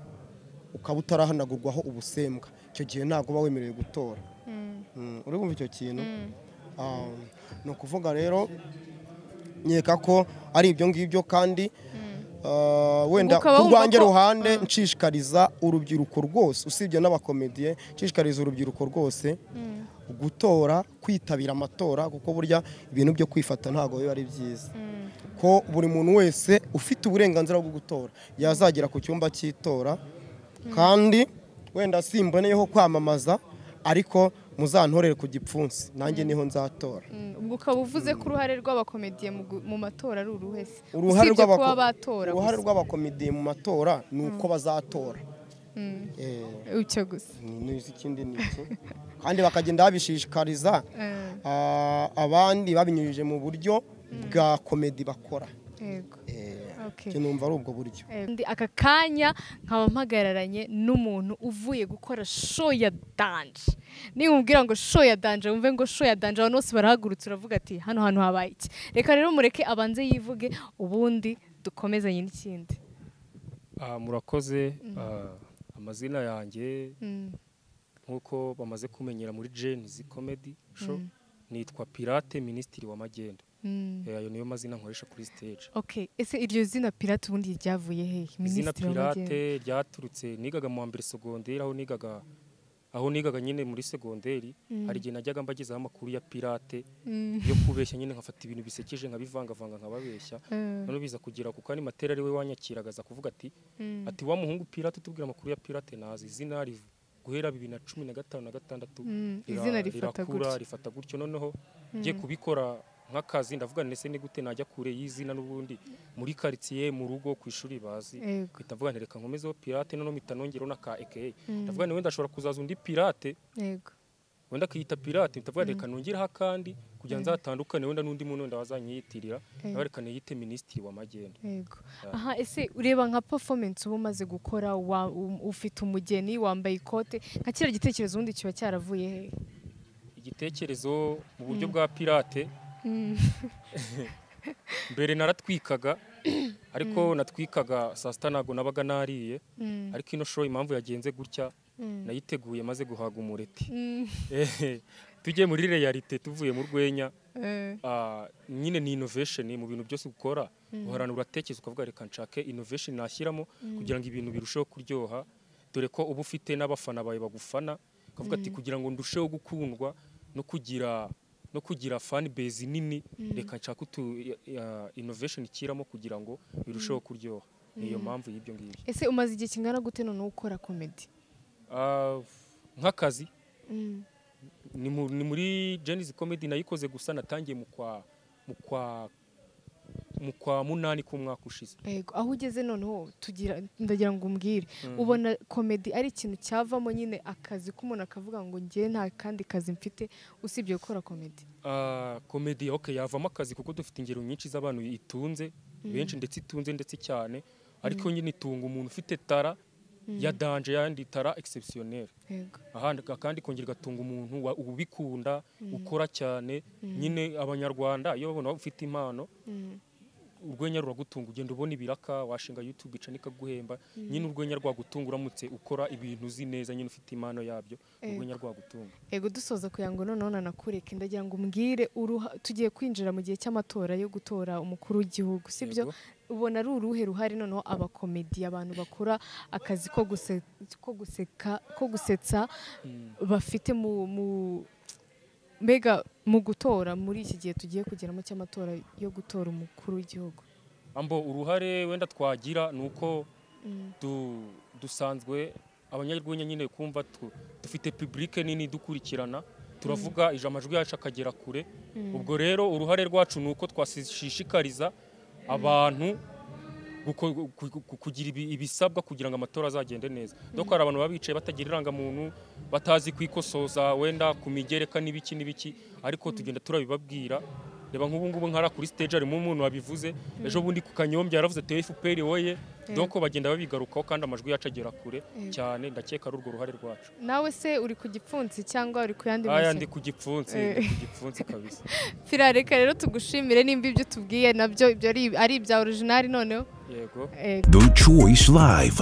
Speaker 1: ukaba utarahanagurwaho ubusembwa icyo gihe ntabwo uba wemerewe gutora Mm, uri kumva icyo kintu Ah, ni ukuvuga rero nkeka ko ari ibyo ngibyo kandi ah, wenda
Speaker 3: Ubwo ukaba
Speaker 1: ku
Speaker 3: wumva
Speaker 1: rwanjye
Speaker 3: ko-
Speaker 1: ruhande nshishikariza urubyiruko rwose usibye n'abakomediye nshishikariza urubyiruko rwose gutora kwitabira amatora kuko burya ibintu byo kwifata ntabwo biba ari byiza ko buri muntu wese ufite uburenganzira bwo gutora yazagera ku cyumba cy'itora kandi wenda simboneyeho kwamamaza ariko muzantorere ku gipfunsi nanjye niho nzatora
Speaker 3: Mm, ubwo ukaba uvuze ko uruhare rw'abakomediye mu gu- mu matora ari uruhe se
Speaker 1: uruhare
Speaker 3: Usibye
Speaker 1: rw'abako-
Speaker 3: kuba batora
Speaker 1: uruhare
Speaker 3: gusa.
Speaker 1: rw'abakomediye mu matora ni uko bazatora Eh,
Speaker 3: icyo gusa
Speaker 1: ni- ni- ikindi ni iki kandi bakagenda babishishikariza
Speaker 3: Eh,
Speaker 1: ah, abandi babinyujije mu buryo bwa komedi bakora
Speaker 3: yego
Speaker 1: Eh,
Speaker 3: Okay.
Speaker 1: icyo numva ari ubwo buryo
Speaker 3: Ndi aka kanya nkaba mpagararanye n'umuntu uvuye gukora show ya danje nimubwira ngo show ya danje wumve ngo show ya danje abantu bose barahagurutse uravuga ati hano hantu habaye iki reka rero mureke abanze yivuge ubundi dukomezanye n'ikindi
Speaker 5: Ah, murakoze ah, amazina yanjye
Speaker 3: Mm,
Speaker 5: nk'uko bamaze kumenyera muri jenzi comedy show nitwa pirate minisitiri w'amagenda
Speaker 3: mm.
Speaker 5: Eh, ayo niyo mazina nkoresha kuri stage
Speaker 3: ok ese iryo zina pirate ubundi ryavuye hehe
Speaker 5: izina
Speaker 3: minisitiri w'amajyepfo
Speaker 5: pirate ryaturutse nigaga mu wa mbere segonderi aho nigaga aho nigaga nyine muri segonderi hari igihe najyaga mbagezaho amakuru ya pirate yo kubeshya nyine nkafata ibintu bisekeje nkabivangavanga nkababeshya noneho biza kugera kuko animateri ari we wanyakiragaza kuvuga ati ati wa muhungu pirate utubwira amakuru ya pirate nazi izina riv guhera bibiri na cumi na gatanu na gatandatu
Speaker 3: Mm,
Speaker 5: rira-
Speaker 3: izina rifata
Speaker 5: rirakura,
Speaker 3: gutyo.
Speaker 5: rifata gutyo noneho ngiye kubikora nk'akazi ndavuga nti ese ni gute najya kure y'izina n'ubundi muri karitsiye mu rugo ku ishuri bazi
Speaker 3: Yego.
Speaker 5: mpita mvuga nti reka nkomezeho pirate noneho mpita nongeraho n'aka aka ndavuga nti wenda ashobora kuzaza undi pirate
Speaker 3: yego
Speaker 5: wenda akiyita pirate mpita mvuga nti reka nongereho akandi kugira ngo nzatandukane wenda n'undi muntu wenda wazanyiyitirira nawe reka niyite minisitiri w'amagenda
Speaker 3: yego aha ese ureba nka performance uba umaze gukora wa- um- ufite umugeni wambaye ikote nka kiriya gitekerezo ubundi kiba cyaravuye hehe
Speaker 5: igitekerezo mu buryo bwa pirate mbere naratwikaga ariko natwikaga saa sita ntabwo nabaga nariye ariko ino shoro impamvu yagenze gutya nayiteguye maze guhaga umureti Eh, tujye muri realite tuvuye mu rwenya Ah, nyine ni innovation mu bintu byose ukora uhorana uratekereza ukavuga reka nshake innovation nashyiramo kugira ngo ibintu birusheho kuryoha dore ko uba ufite n'abafana bawe bagufana ukavuga ati kugira ngo ndusheho gukundwa no kugira no kugira fan base nini reka nshake utu ya- innovation ikiramo kugira ngo birusheho kuryoha niyo mpamvu y'ibyo ngibyo
Speaker 3: ese umaze igihe kingana gute none ukora komedi
Speaker 5: Ah, nk'akazi ni mu- ni muri Genesis Comedy nayikoze gusa natangiye mu kwa mu kwa mu kwa munani k'umwaka ushize
Speaker 3: Yego, aho ugeze noneho tugira ndagira ngo umbwire ubona komedi ari ikintu cyavamo nyine akazi k'umuntu akavuga ngo ngewe nta kandi kazi mfite usibye gukora komedi
Speaker 5: Ah, komedi okay yavamo akazi kuko dufite ingero nyinshi z'abantu itunze benshi ndetse itunze ndetse cyane ariko nyine itunga umuntu ufite tara ya danje yandi tara exceptionnel
Speaker 3: yego
Speaker 5: ahandi kandi kongera igatunga umuntu wa- ubikunda ukora cyane nyine abanyarwanda iyo babona ufite impano urwenya ruragutunga ugenda ubona ibiraka washinga youtube ica nikaguhemba nyine urwenya rwagutunga uramutse ukora ibintu uzi neza nyine ufite impano yabyo urwenya rwagutunga
Speaker 3: yego dusoza kugira ngo noneho nanakureke ndagira ngo umbwire uruha- tugiye kwinjira mu gihe cy'amatora yo gutora umukuru w'igihugu sibyo
Speaker 5: Yego.
Speaker 3: ubona ari uruhe ruhare noneho abakomedi abantu bakora akazi ko guse- ko guseka ko gusetsa bafite mu mu- mbega mu gutora muri iki gihe tugiye kugeramo cy'amatora yo gutora umukuru w'igihugu
Speaker 5: ambo uruhare wenda twagira ni uko du, dusanzwe abanyarwenya nyine kumva tu, dufite publike nini dukurikirana turavuga ijambo amajwi yacu akagera kure ubwo rero uruhare rwacu ni uko twashishikariza abantu guko- gu- gu- gu- kugira ibi- ibisabwa kugira ngo amatora azagende neza doko hari abantu baba bicaye batagira irangamuntu batazi kwikosoza wenda ku migereka n'ibiki n'ibiki ariko tugenda turabibabwira reba nk'ubu ngubu nkara kuri stage harimo umuntu wabivuze ejo bundi ku kanyombye yaravuze ati FPR woye doko bagenda babigarukaho kandi amajwi yacu agera kure cyane ndakeka ari urwo ruhare rwacu
Speaker 3: nawe se uri ku gipfunsi cyangwa uri ku yandi
Speaker 5: aya
Speaker 3: mashyaka?
Speaker 5: ndi ku gipfunsi
Speaker 3: Eh.
Speaker 5: ndi ku gipfunsi kabisa
Speaker 3: Fira, reka rero tugushimire nimba ibyo utubwiye nabyo ibyo ari ari ibya orijinali noneho
Speaker 5: yego
Speaker 3: yego
Speaker 6: The Choice Live.